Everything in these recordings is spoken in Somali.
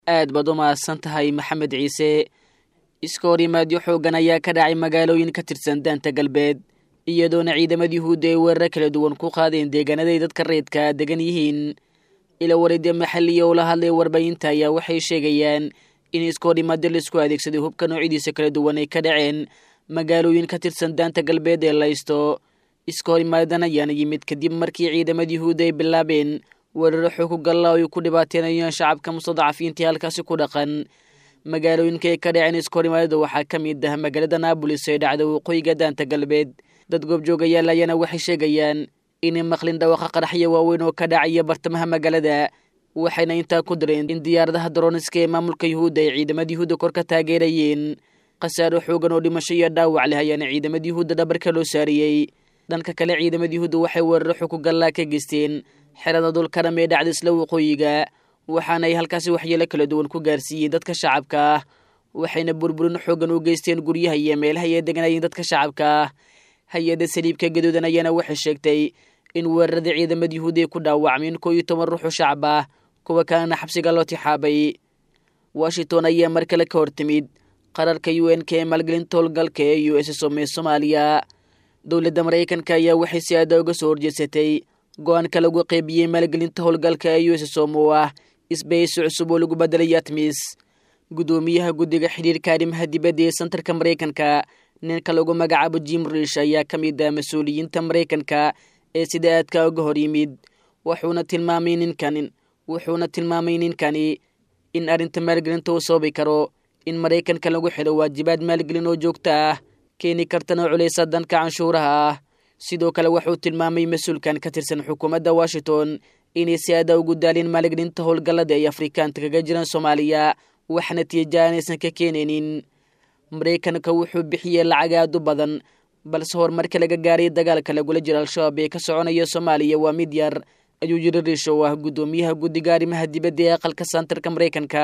aad baad u mahadsan tahay maxamed ciise iska hor yimaadyo xooggan ayaa ka dhacay magaalooyin ka tirsan daanta galbeed iyadoona ciidamada yuhuudda ay weeraro kala duwan ku qaadeen deegaanaday dadka reedka degan yihiin ila wareedya maxalliya oo la hadlay warbaahinta ayaa waxay sheegayaan in iska hor yimaadyo laisku adeegsaday hubka noocyadiisa kala duwan ay ka dhaceen magaalooyin ka tirsan daanta galbeed ee laysto iska hor yimaadan ayaana yimid kadib markii ciidamada yuhuudda ay bilaabeen weeraro xoogu galla oo ay ku dhibaateenayaan shacabka mustadacafiintii halkaasi ku dhaqan magaalooyinka ay ka dhaceen iska hor yimaadada waxaa ka mid ah magaalada naabolis ee dhacda waqooyiga daanta galbeed dad goobjoogayaal ayaana waxay sheegayaan inay maqlin dhawaqa qaraxyo waaweyn oo ka dhacaya bartamaha magaalada waxayna intaa ku direen in diyaaradaha daroniska ee maamulka yuhuudda ay ciidamada yuhuudda kor ka taageerayeen khasaaro xoogan oo dhimasho iyo dhaawac leh ayaana ciidamada yuhuudda dhabarka loo saariyey dhanka kale ciidamada yuhuudda waxay weeraro xuku gallaa ka geysteen xerada dulkaram ee dhacda isla waqooyiga waxaana ay halkaasi waxyeelo kala duwan ku gaarsiiyeen dadka shacabka ah waxayna burburin xoogan u geysteen guryaha iyo meelaha ay deganayeen dadka shacabka ah hay-adda saliibka gaduudan ayaana waxay sheegtay in weerarada ciidamada yuhuudda ay ku dhaawacmeen koo iyo toban ruux oo shacab ah kuwa kalena xabsiga loo tixaabay washington ayaa mar kale ka hortimid qararka u n k ee maalgelinta howlgalka ee u s som ee soomaaliya dowladda maraykanka ayaa waxay si aada uga soo horjeedsatay go-aanka lagu qeybiyey maalgelinta howlgalka ee u s som oo ah isbahaysi cusub oo lagu bedelay atmis guddoomiyaha guddiga xidhiirka arrimaha dibadda ee santarka maraykanka ninka lagu magacaabo jim rish ayaa ka mid ah mas-uuliyiinta maraykanka ee sida aadka uga hor yimid wuxuuna tilmaamay ninkan wuxuuna tilmaamay ninkani in arrinta maalgelinta uu sababi karo in maraykanka lagu xidho waajibaad maalgelin oo joogto ah keeni kartana culeysa danka canshuuraha ah sidoo kale wuxuu tilmaamay mas-uulkan ka tirsan xukuumadda washington inay si aada ugu daalin maalgelinta howlgallada ay afrikaanta kaga jiraan soomaaliya wax natiija aanaysan ka keenaynin maraykanka wuxuu bixiyey lacag aad u badan balse horumarka laga gaaray dagaalka lagula jiro al-shabaab ee ka soconaya soomaaliya waa mid yar ayuu yiri riish oo ah guddoomiyaha guddiga arrimaha dibadda ee aqalka santarka maraykanka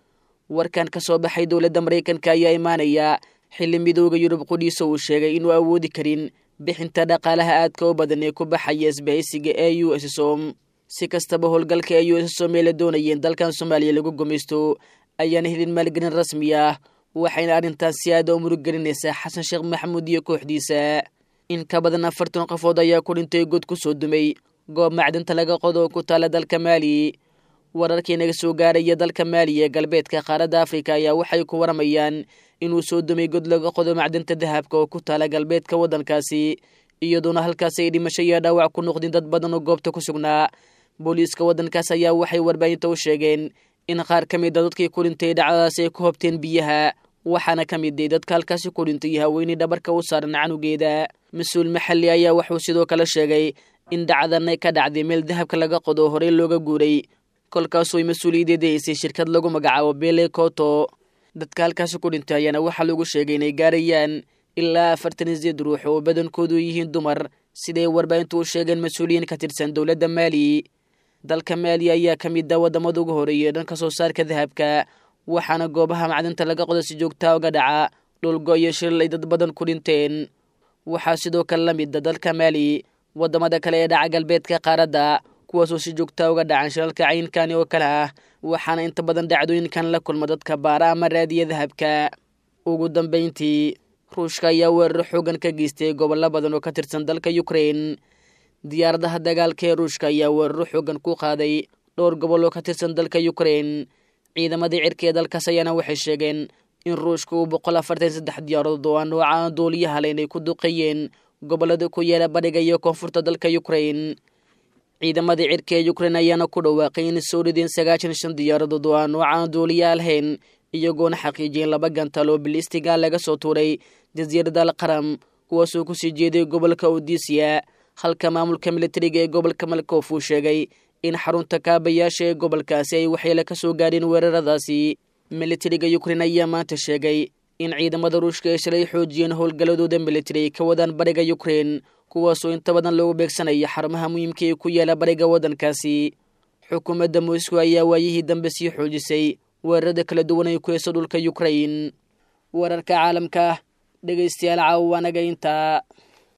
warkan ka soo baxay dowladda maraykanka ayaa imaanaya xilli midooda yurub qudhiisa uu sheegay inuu awoodi karin bixinta dhaqaalaha aadka u badan ee ku baxaya isbahaysiga ee u s som si kastaba howlgalka ee u s som ee la doonayeen dalkan soomaaliya lagu gumaysto ayaana helin maalgelin rasmi ah waxayna arrintaas si aada u muruggelinaysaa xasan sheekh maxamuud iyo kooxdiisa in ka badan afartan qofood ayaa ku dhintay god ku soo dumay goob macdinta laga qodo oo ku taala dalka maali wararkii naga soo gaaraya dalka maali ee galbeedka qaaradda afrika ayaa waxay ku waramayaan inuu soo dumay god laga qodo macdinta dahabka oo ku taala galbeedka waddankaasi iyadoona halkaas ay dhimasho iyo dhaawac ku noqdeen dad badan oo goobta ku sugnaa booliiska waddankaas ayaa waxay warbaahinta u sheegeen in qaar ka mid a dadkii ku dhintay dhacdadaas ay ku hobteen biyaha waxaana ka mid ay dadka halkaasi ku dhintay haweeney dhabarka u saaran canugeeda mas-uul maxalli ayaa wuxuu sidoo kale sheegay in dhacdan ay ka dhacday meel dahabka laga qodo horey looga guuray kolkaasoo ay mas-uuliyadeeda haysay shirkad lagu magacaabo bele koto dadka halkaasi ku dhintay ayaana waxaa lagu sheegay inay gaarayaan ilaa afartan iyo sideed ruux oo badankoodu yihiin dumar siday warbaahintu u sheegeen mas-uuliyiin ka tirsan dowladda maali dalka maali ayaa ka mid ah waddamada ugu horeeyay dhanka soo saarka dahabka waxaana goobaha macdinta laga qodo si joogtaa uga dhaca dhulgo iyo shiril ay dad badan ku dhinteen waxaa sidoo kale la mid a dalka maali waddamada kale ee dhaca galbeedka qaaradda kuwaasoo si joogtaa uga dhacan shilalka caynkani oo kale ah waxaana inta badan dhacdooyinkan la kulma dadka baara ama raadiya dahabka ugu dambayntii ruushka ayaa weeraro xoogan ka geystay gobollo badan oo ka tirsan dalka ukrain diyaaradaha dagaalka ee ruushka ayaa weeraro xoogan ku qaaday dhowr gobol oo ka tirsan dalka ukrain ciidamadii cirka ee dalkaas ayaana waxay sheegeen in ruushka uu boqol afartan saddex diyaaradood oo aan noocaan duuliyaha le inay ku duqeeyeen gobollada ku yaala bariga iyo koonfurta dalka ukrain ciidamadii cirka ee ukrain ayaana ku dhawaaqay inay soo rideen sagaashan shan diyaaradood oo aan noocaan duuliyaha lahayn iyagoona xaqiijiyeen laba gantaal oo bilistiga laga soo tuuray jasiirada al qaram kuwaasoo kusii jeeday gobolka odisiya halka maamulka militariga ee gobolka malkof uu sheegay in xarunta kaabayaasha ee gobolkaasi ay waxyeele ka soo gaadheen weeraradaasi militariga ukrain ayaa maanta sheegay in ciidamada ruushka ay shalay xoojiyeen howlgalladooda militari ay ka wadaan bariga ukrain kuwaasoo inta badan loogu beegsanaya xarumaha muhiimka ee ku yaala bariga waddankaasi xukuumadda moscow ayaa waayihii dambe sii xoojisay weerarada kala duwan ay ku heyso dhulka ukrain wararka caalamka dhegaystayaal caawa anaga intaa